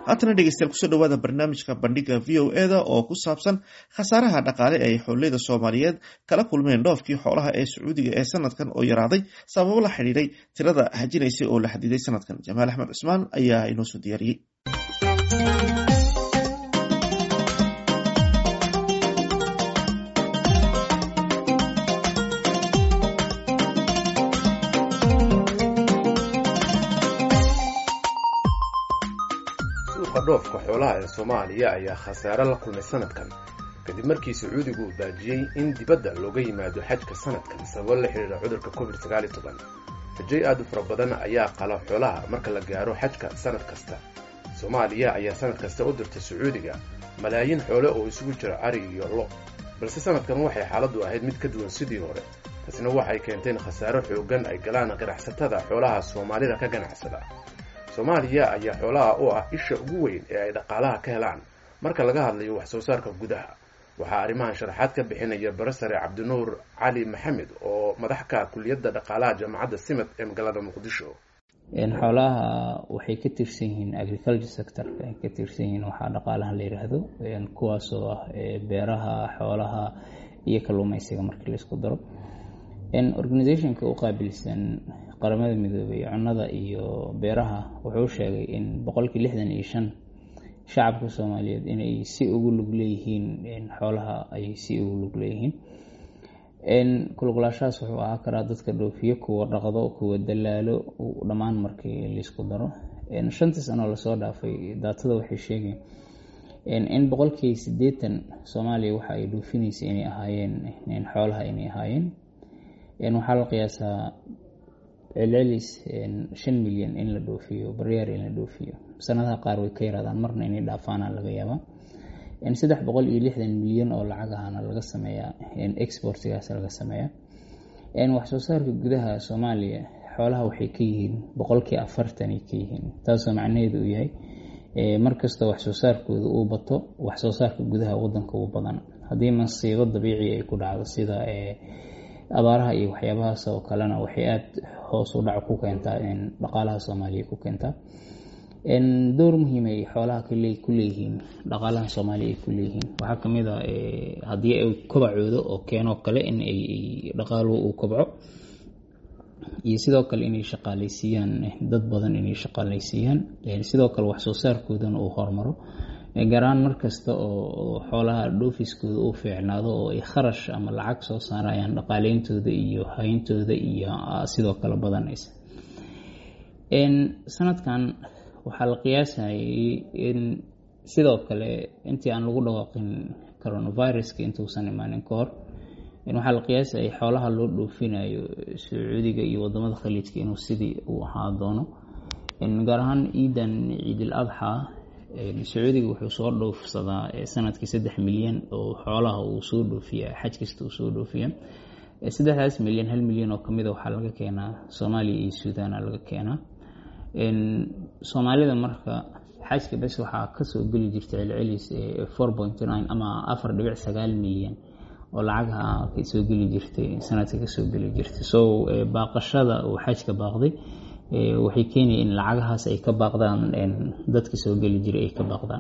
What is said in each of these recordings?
haatana dhegeystayaal kusoo dhawaada barnaamijka bandhiga v o eda oo ku saabsan khasaaraha dhaqaale ee ay xooleyda soomaaliyeed kala kulmeen dhoofkii xoolaha ee sacuudiga ee sanadkan oo yaraaday sababo la xidhiiray tirada hajinaysay oo la xadiday sanadkan jamaal axmed cusmaan ayaa inoo soo diyaariyey suuqa dhoofka xoolaha ee soomaaliya ayaa khasaare la kulmay sanadkan kadib markii sacuudigu uu baajiyey in dibadda looga yimaado xajka sanadkan sababo la xidhiira cudurka covid sagaali toban rajay aad u fara badan ayaa qala xoolaha marka la gaaro xajka sanad kasta soomaaliya ayaa sanad kasta u dirta sacuudiga malaayiin xoole oo isugu jira ari iyo lo balse sanadkan waxay xaaladdu ahayd mid ka duwan sidii hore taasna waxay keenteen khasaaro xooggan ay galaan ganacsatada xoolaha soomaalida ka ganacsada soomaaliya ayaa xoolaha u ah isha ugu weyn ee ay dhaqaalaha ka helaan marka laga hadlayo wax soo saarka gudaha waxaa arrimahan sharaxaad ka bixinaya barasare cabdinuur cali maxamed oo madax ka kuliyadda dhaqaalaha jaamacadda simad ee magaalada muqdisho xoolaha waxay ka tirsan yihiin agriculture sectorka ay ka tirsan yihiin waxaa dhaqaalaha la yiraahdo kuwaasoo ah beeraha xoolaha iyo kalluumeysiga markii laisku daro organizationka u qaabilsan qaramada midoobay cunnada iyo beeraha wuxuu sheegay in boqolkii lixdan iyo shan shacabka soomaaliyeed inay si ugu lug leeyihiin xoolaha ay si ugu lug leeyihiin kulugulaashahaas wuxuu ahaa karaa dadka dhoofiyo kuwa dhaqdo kuwa dalaalo dhammaan markii laisku daro shantii sanoo lasoo dhaafay daatada waxay sheegeen in boqolkii sideetan soomaaliya waxa ay dhoofinaysa inay ahaayeen xoolaha inay ahaayeen waxaa la qiyaasaa celcelis shan milyan in la dhoofiyo baryaar in la dhoofiyo sanadaha qaar way ka yaraadaan marna inay dhaafaana laga yaabaa saddex boqol iyo lixdan milyan oo lacag ahana laga sameeyaa exportigaas laga sameeyaa waxsoo saarka gudaha soomaaliya xoolaha waxay ka yihiin boqolkii afartanay ka yihiin taasoo macnaheedu uu yahay markastoo waxsoo saarkooda uu bato waxsoo saarka gudaha wadanka uu badan haddii masiibo dabiici ay ku dhacdo sida abaaraha iyo waxyaabahaas oo kalena waxay aada hoos u dhac ku keentaa dhaqaalaha soomaaliya ku keentaa door muhiim ay xoolaha ku leeyihiin dhaqaalaha soomaaliya ay ku leeyihiin waxaa kamid a haddii ay kobacoodo oo keenoo kale in ay dhaqaaluhu uu kobco iyo sidoo kale inay shaqaaleysiiyaan dad badan inay shaqaaleysiiyaan sidoo kale waxsoo saarkoodana uu hormaro gaaraan markasta oo xoolaha dhoofiskooda uu fiicnaado oo ay kharash ama lacag soo saarayaan dhaqaaleyntooda iyo hayntooda iyo sidoo kale badanaysa sanadkan waxaa la qiyaasayay in sidoo kale intii aan lagu dhawaaqin coronaviruska intuusan imaanin ka hor waxaa la qiyaasayay xoolaha loo dhoofinayo sacuudiga iyo wadamada khaliijka inuu sidii uu ahaa doono gaar ahaan ciidan ciidil adxa sacuudiga wuxuu soo dhoofsadaa sanadkii saddex milyan oo xoolaha uu soo dhoofiya xaj kasta uu soo dhoofiya saddexdaas milyan hal milyan oo kamida waxaa laga keenaa soomaaliya iyo suudaana laga keenaa soomaalida marka xajka bes waxaa kasoo geli jirta celcelis four point nine ama afar dhibic sagaal milyan oo lacagaha kasoo geli jirtay sanadka kasoo geli jirtay so baaqashada uu xajka baaqday waxay keenaya in lacagahaas ay ka baaqdaan dadka soo geli jiray ay ka baaqdaan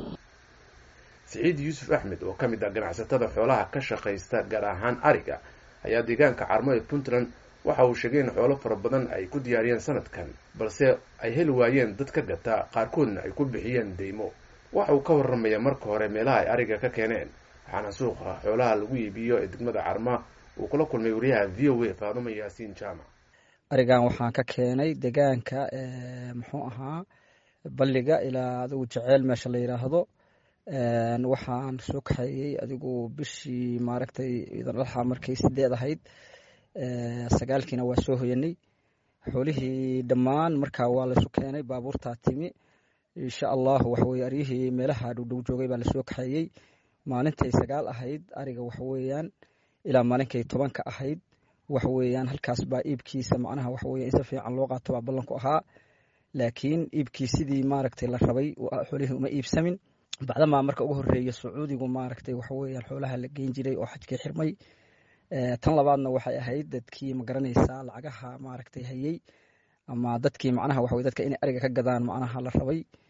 siciid yuusuf axmed oo ka mid ah ganacsatada xoolaha ka shaqaysta gaar ahaan ariga ayaa deegaanka carmo ee puntland waxa uu sheegay in xoolo fara badan ay ku diyaariyeen sanadkan balse ay heli waayeen dad ka gata qaarkoodna ay ku bixiyeen deymo waxa uu ka warramaya marka hore meelaha ay ariga ka keeneen waxaana suuqa xoolaha lagu iibiyo ee degmada carma uu kula kulmay wariyaha v o a faadumo yaasiin jaamac arigan waxaan ka keenay degaanka muxuu ahaa balliga ilaa adigu jeceel meesha la yiraahdo waxaan soo kaxeeyey adigu bishii maaragtay idandhaxa markay sideed ahayd sagaalkiina waa soo hoyanay xoolihii dhammaan markaa waa laysu keenay baabuurtaa timi insha allahu waxaweye aryihii meelaha dhowdhow joogay baa lasoo kaxeeyey maalintay sagaal ahayd ariga waxaweyaan ilaa maalinkay tobanka ahayd waxaweyaan halkaas baa iibkiisa macnaha waxaweya in si fiican loo qaato baa ballanku ahaa laakiin iibkii sidii maaragtay la rabay xoolihii uma iibsamin bacdamaa marka ugu horeeya sacuudigu maaragtay waxaweeyaan xoolaha la geyn jiray oo xajkii xirmay tan labaadna waxay ahayd dadkii magaranaysaa lacagaha maaragtay hayey ama dadkii macnaha waxa dadka inay ariga ka gadaan macnaha la rabay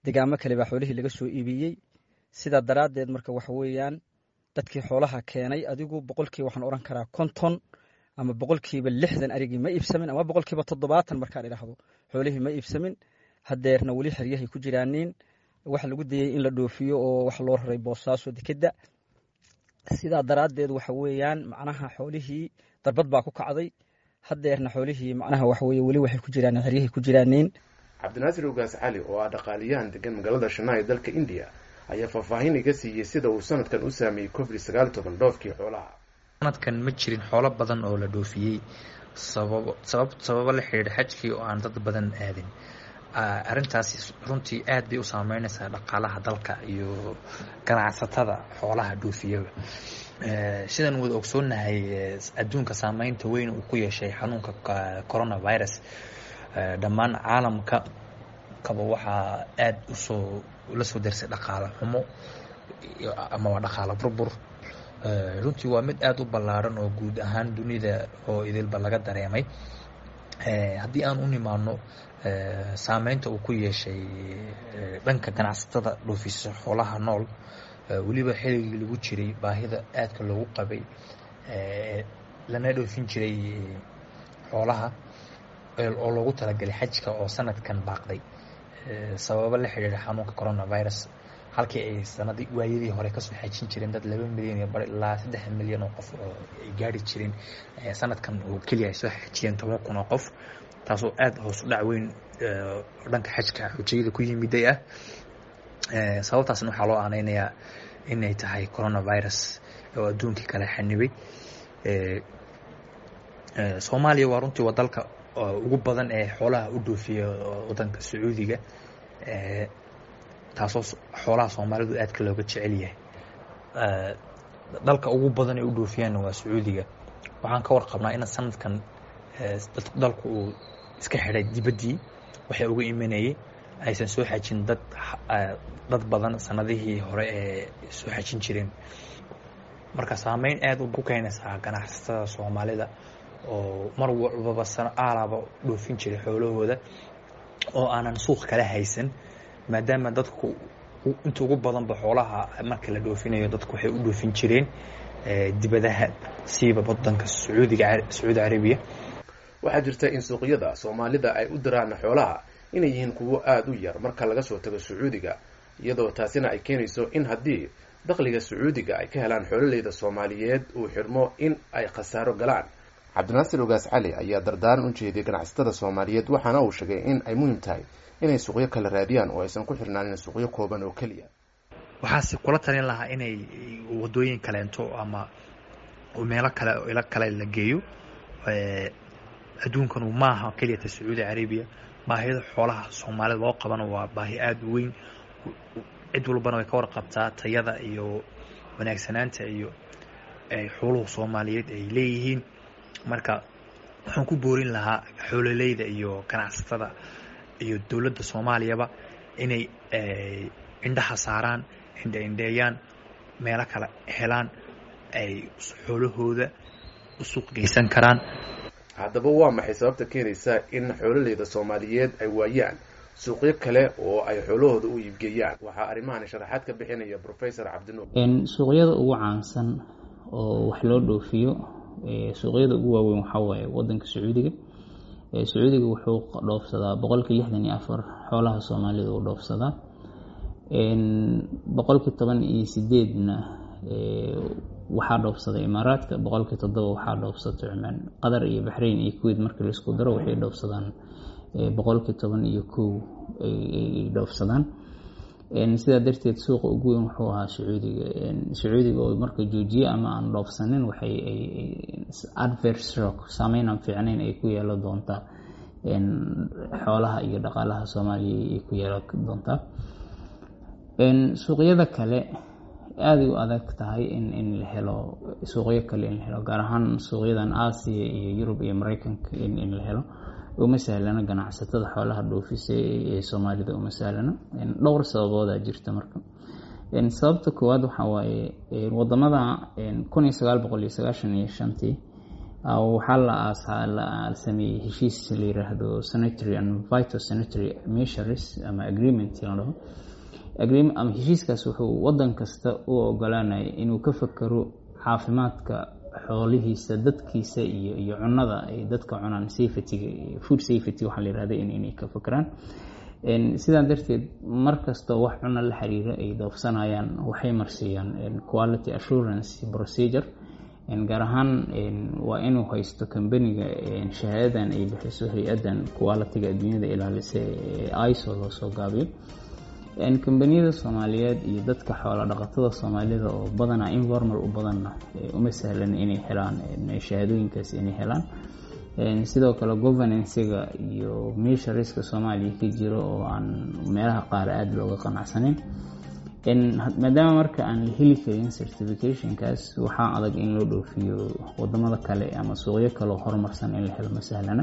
degaamo kale baa xoolihii laga soo iibiyey sidaa daraaddeed marka waxa weeyaan dadkii xoolaha keenay adigu boqolkiiba waxaan odhan karaa konton ama boqolkiiba lixdan arigii ma iibsamin ama boqolkiiba toddobaatan markaan idhaahdo xoolihii ma iibsamin hadeerna weli xeryahay ku jiraaniin waxa lagu dayey in la dhoofiyo oo wax loo raray boosaaso dekedda sidaa daraaddeed waxa weeyaan macnaha xoolihii darbad baa ku kacday hadeerna xoolihii macnaha waxa weye weli waxay ku jiraan xeryahay ku jiraaniin cabdinaasir ogaas cali oo ah dhaqaaliyahan degan magaalada shanaa ee dalka indiya ayaa faahfaahin iga siiyey sida uu sanadkan u saameeyey covid sagaal toban dhoofkii xoolaha sanadkan ma jirin xoolo badan oo la dhoofiyey sababo sabab sababo la xidhiidha xajkii oo aan dad badan aadin arrintaasi runtii aad bay u saameynaysaa dhaqaalaha dalka iyo ganacsatada xoolaha dhoofiyaba sidaan wada ogsoonahay adduunka saameynta weyn uu ku yeeshay xanuunka coronavirus dhammaan caalamka kaba waxaa aada usoo la soo darsay dhaqaalo xumo amaba dhaqaalo burbur runtii waa mid aada u ballaaran oo guud ahaan dunida oo idilba laga dareemay haddii aan u nimaano saameynta uu ku yeeshay dhanka ganacsatada dhoofisa xoolaha nool weliba xilligii lagu jiray baahida aadka loogu qabay lana dhoofin jiray xoolaha oo loogu talagalay xajka oo sanadkan baaqday sababo la xidhiidha xanuunka coronavirus halkii ay sanadii waayadii hore kasoo xajin jireen dad laba milyan iyo bar ilaa saddex milyan oo qof oo ay gaari jireen sanadkan oo keliya ay soo xajiyeen toban kun oo qof taasoo aada hoos u dhac weyn dhanka xajka xujayada ku yimiday ah sababtaasna waxaa loo aaneynayaa inay tahay coronavirus oo adduunkii kale xanibay soomaaliya waa runtii waa dalka ugu badan ee xoolaha u dhoofiya wadanka sacuudiga taasoo xoolaha soomaalidu aadka looga jecel yahay dalka ugu badan ee u dhoofiyaanna waa sacuudiga waxaan ka warqabnaa in sanadkan dalku uu iska xidhay dibaddii waxay uga imanayay aysan soo xajin dad dad badan sanadihii hore ee soo xajin jireen marka saameyn aada ku keenaysaa ganacsatada soomaalida oo mar walbaba aalaba dhoofin jiray xoolahooda oo aanan suuq kala haysan maadaama dadku inta ugu badanba xoolaha marka la dhoofinayo dadku waxay u dhoofin jireen dibadaha siiba wadanka sacuudiga sacuudi carabiya waxaa jirta in suuqyada soomaalida ay u diraan xoolaha inay yihiin kuwo aada u yar marka laga soo tago sacuudiga iyadoo taasina ay keenayso in haddii dakhliga sacuudiga ay ka helaan xoololeyda soomaaliyeed uu xidhmo in ay khasaaro galaan cabdinaasir ogaas cali ayaa dardaaran u jeediyay ganacsatada soomaaliyeed waxaana uu sheegay in ay muhiim tahay inay suuqyo kala raadiyaan oo aysan ku xirnaanin suuqyo kooban oo keliya waxaase kula talin lahaa inay wadooyin kaleento ama meelo kale ilo kale la geeyo adduunkanu maaha keliyata sacuudi carabiya baahida xoolaha soomaalida loo qabana waa baahi aada u weyn cid walbana way ka warqabtaa tayada iyo wanaagsanaanta iyo xooluhu soomaaliyeed ay leeyihiin marka waxaan ku boorin lahaa xoololeyda iyo ganacsatada iyo dowladda soomaaliyaba inay indhaha saaraan indha indheeyaan meelo kale helaan ay xoolahooda u suuq geysan karaan haddaba waa maxay sababta keenaysa in xoololeyda soomaaliyeed ay waayaan suuqyo kale oo ay xoolahooda u iibgeeyaan waxaa arrimahan sharaxaad ka bixinaya professor cabdinuur suuqyada ugu caansan oo wax loo dhoofiyo suuqyada ugu waaweyn waxaa waaye wadanka sacuudiga sacuudiga wuxuu dhoofsadaa boqolkii lixdan iyo afar xoolaha soomaalida uu dhoofsadaa boqolkii toban iyo sideedna waxaa dhoofsada imaaraadka boqolkii toddoba waxaa dhoofsata cumaan qatar iyo baxrayn iyo kuweyt markii laisku daro waxay dhoofsadaan boqolkii toban iyo kow ay dhoofsadaan sidaa darteed suuqa ugu weyn wuxuu ahaa sacuudiga sacuudiga oo marka joojiye ama aan dhoofsanin waxay adverse shock saameyn aan fiicnayn ay ku yeelo doontaa xoolaha iyo dhaqaalaha soomaaliya ay ku yeelo doontaa suuqyada kale aaday u adag tahay in in la helo suuqyo kale in la helo gaar ahaan suuqyadan aasiya iyo yurub iyo mareykanka in in la helo uma sahlana ganacsatada xoolaha dhoofisa ee soomaalida uma sahlana dhowr sababoodaa jirta marka sababta koowaad waxaa waaye wadamada kun iyo sagaal boqol iyo sagaashan iyo shantii waxaa la aasaa la sameeyey heshiis la yiraahdo sanitary and vital sanitary measures ama agreement la dhaho ama heshiiskaas wuxuu wadan kasta u ogolaanaya inuu ka fakero caafimaadka xoolihiisa dadkiisa iyo iyo cunada ay dadka cunaan safetyga food safety waxaa la yirahda inay ka fakeraan sidaa darteed mar kastoo wax cuno la xiriiro ay doofsanayaan waxay marsiiyaan quality assurance procedure gaar ahaan waa inuu haysto kambaniga shahaadadan ay bixiso hay-adan qualitiga adduunyada ilaalisa ee iso loo soo gaabiyo kambaniyada soomaaliyeed iyo dadka xoolo dhaqatada soomaalida oo badanaa informal u badanna uma sahlan inay helaan shahaadooyinkaas inay helaan sidoo kale governancega iyo meesha riska soomaaliya ka jiro oo aan meelaha qaar aada looga qanacsanayn maadaama marka aan la heli karin certificationkaas waxaa adag in loo dhoofiyo wadamada kale ama suuqyo kaleo horumarsan in la helo ma sahlana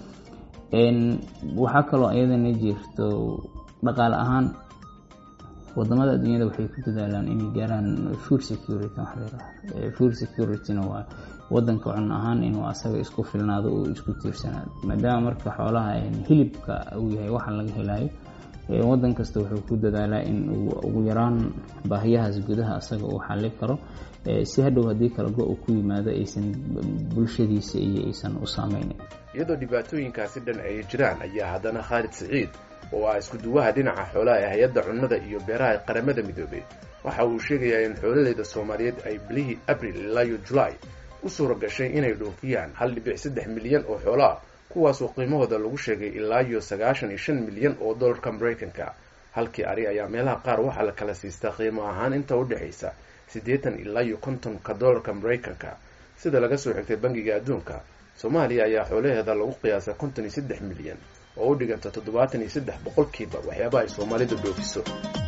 waxaa kaloo iyadana jirto dhaqaale ahaan wadamada adduunyada waxay ku dadaalaan inay gaaraan food security food securityna waa wadanka cun ahaan inuu asaga isku filnaado oo isku tiirsanaado maadaama marka xoolaha hilibka uu yahay waxa laga helayo wadan kasta wuxuu ku dadaalaa in uu ugu yaraan baahiyahaas gudaha asaga uu xali karo si hadhow haddii kala go u ku yimaado aysan bulshadiisa iyo aysan u saameynin iyadoo dhibaatooyinkaasi dhan ay jiraan ayaa haddana khaalid siciid oo ah isku duwaha dhinaca xoolaha ee hay-adda cunnada iyo beeraha ee qaramada midoobay waxa uu sheegayaa in xoololeyda soomaaliyeed ay bilihii abril ilaa iyo julaay u suura gashay inay dhoofiyaan hal dhibic saddex milyan oo xoolo ah kuwaasoo qiimahooda lagu sheegay ilaa iyo sagaashan iyo shan milyan oo dollarka maraykanka halkii ari ayaa meelaha qaar waxaa la kala siistaa qiimo ahaan inta u dhexaysa siddeetan ilaa iyo kontonka dollarka maraykanka sida laga soo xigtay bangiga adduunka soomaaliya ayaa xoolaheeda lagu qiyaasay konton iyo saddex milyan oo u dhiganta toddobaatan iyo saddex boqolkiiba waxyaabaha ay soomaalidu dhoofiso